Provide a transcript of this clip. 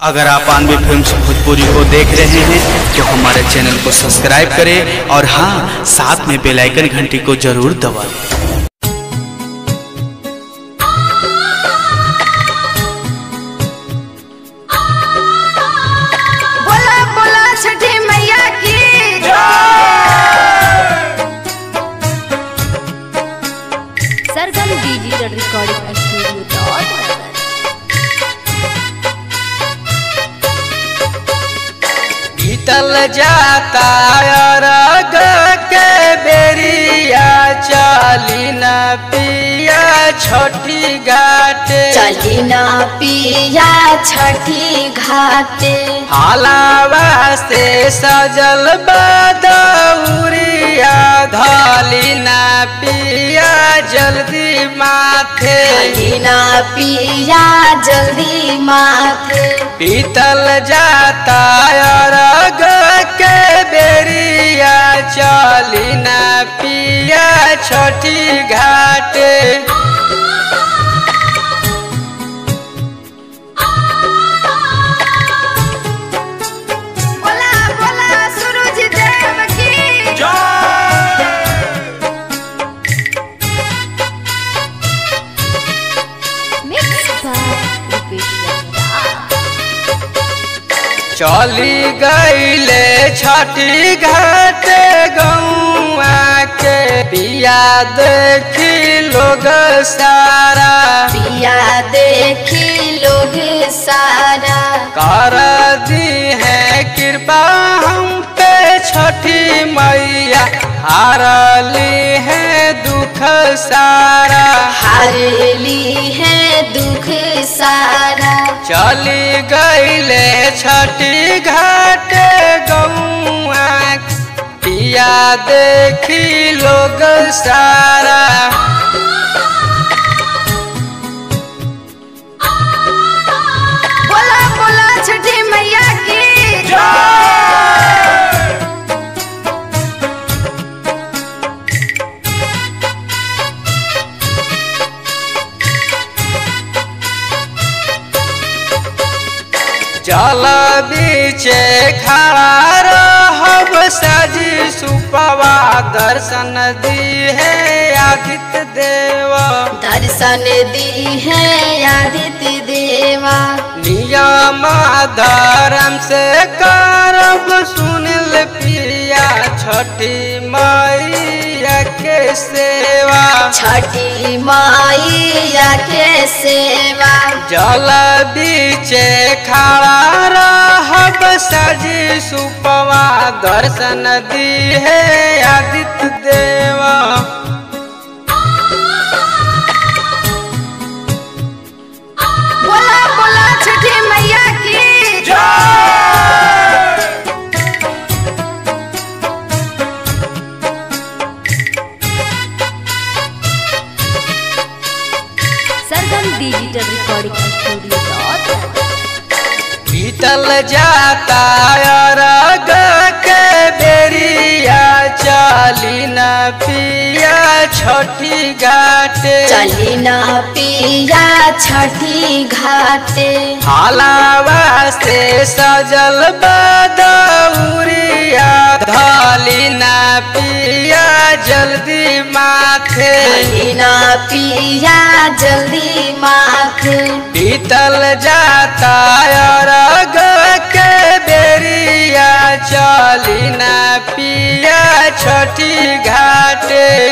अगर आप आनवे फिल्म भोजपुरी को देख रहे हैं तो हमारे चैनल को सब्सक्राइब करें और हाँ साथ में बेल आइकन घंटी को जरूर दबाएं बोला बोला छठी मैया की Sargam digital recording studio dot बीतल जाता अरग के बेरिया चली न पिया छोटी घाटे चली ना पिया छठी घाटे हालावा से सजल बदौरिया धली न पिया जल्दी माथे चली ना पिया जल्दी माथे बीतल जाता अरग के बेरिया चली न पिया छोटी घाटे बोला बोला सूरज देव की मिक्स बाय रुपेश रंगदार चली गईले छठी घाट गौआ के पिया देखी लोग सारा पिया देखी लोग सारा कर दी है कृपा हम पे छठी मैया हारली है दुख सारा हारली है दुख सारा चली गईले छठी घाट गौआ पिया देखी लोग सारा बोला बोला छठी मैया की जल बीचे खड़ा रहब सजी सुपवा दर्शन दी है आदित्य देव दर्शन दी है आदित्य देवा नियम धर्म से करब सुनिल पिया छठी मैया के सेवा छठी माइया के सेवा जल बीचे खड़ा रहब सजी सुपवा दर्शन दी है आदित्य देवा बोला बोला छठी मैया की Sargam digital recording studio dot बीतल जाता अरग के बेरिया चली न पिया छोटी घाटे चली ना पिया छठी घाटे हालावा से सजल बदौरिया धली न पिया जल्दी माथे चली ना पिया जल्दी माथे बीतल जाता अरग के बेरिया चली न पिया छठी घाटे